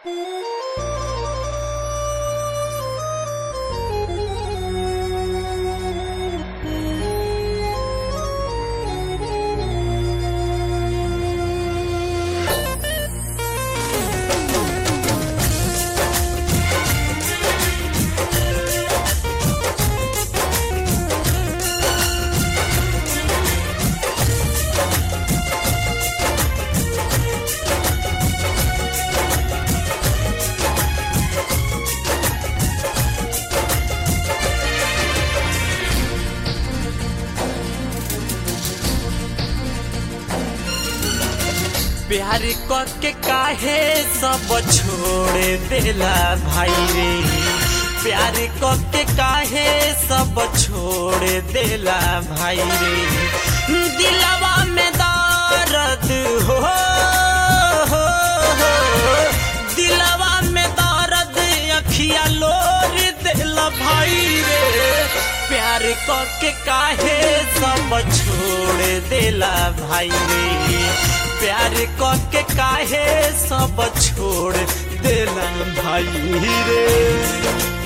प्यार के काहे सब छोड़ देला भाई रे प्यार के काहे सब छोड़ देला भाई रे दिलवा में दर्द हो, हो, हो दिलवा में दर्द अखिया लोर देला भाई रे प्यार के काहे सब छोड़ देला भाई रे प्यार के काहे सब छोड़ देला भाई रे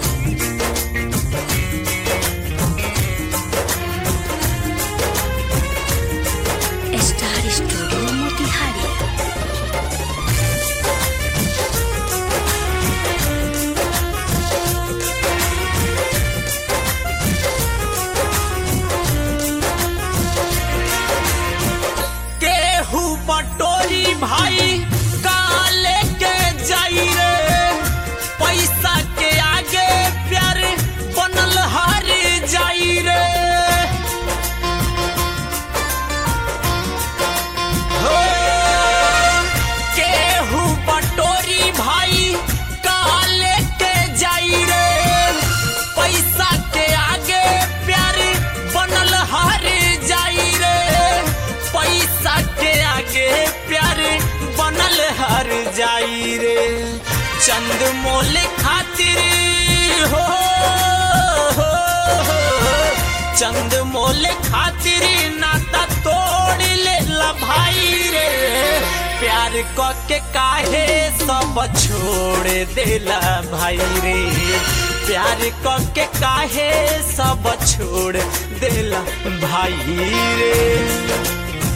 स्टार स्टूडियो मोतिहारी केहू बटोरी भाई काले के जाई रे पैसा के आगे प्यार बनल हार जाई रे हो केहू बटोरी भाई काले के जाई रे पैसा के आगे प्यार बनल हार जाई रे पैसा के आगे प्यार बनल हर जाई रे चंद मोल खातिर हो, हो, हो चंद मोल खातिर नाता तोड़ लेला भाई रे प्यार क के काहे सब छोड़ देला भाई रे प्यार क के काहे सब छोड़ देला भाई रे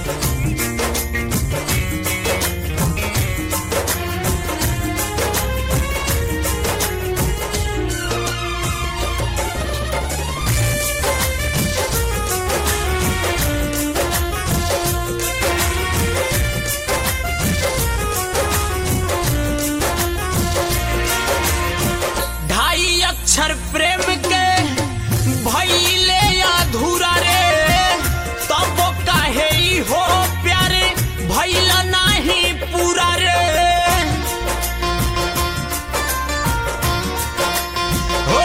ढाई अक्षर प्रेम के भइले अधूरा रे तब काहे ई हो प्यारे भइल नाही पूरा रे हो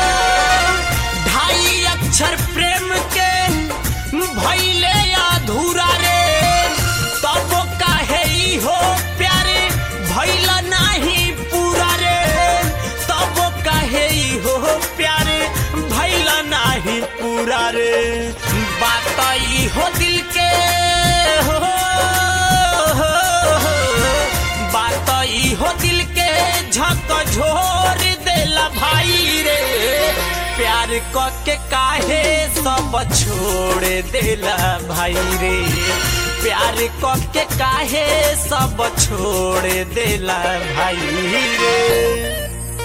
ढाई अक्षर प्रेम के भइले अधूरा रे तब काहे ई हो प्यारे भइल नाही पूरा रे तब काहे ई हो प्यारे भइल नाही पूरा रे बात ई हो दिल के हो, हो, हो बात ई हो दिल के झक झोर देला भाई रे प्यार क के काहे सब छोड़ देला भाई रे प्यार क के काहे सब छोड़ देला भाई रे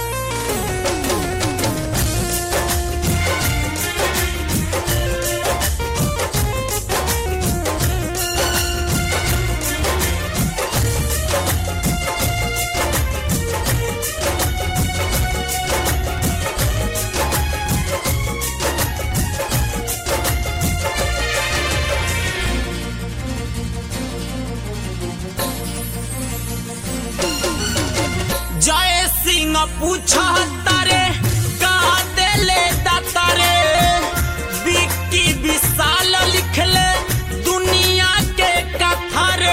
जय सिंह पूछा तारे का देले दातारे विक्की विशाल लिखले दुनिया के कथा रे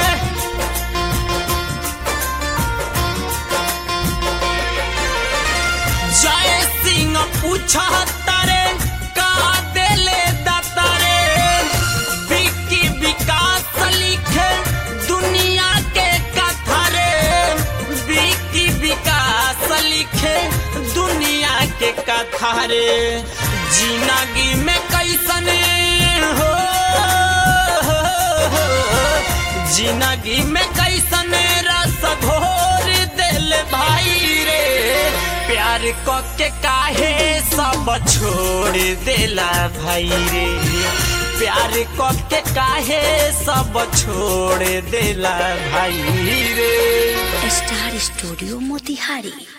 जय सिंह पूछा तारे का देले दातारे विक्की विकास लिखे दुनिया के कथा रे हरे जिंदगी में कैसन हो जिंदगी में कैसन रस घोर दिल भाई रे प्यार क के काहे सब छोड़ देला भाई रे प्यार क के काहे सब छोड़ देला भाई रे स्टार स्टूडियो मोतिहारी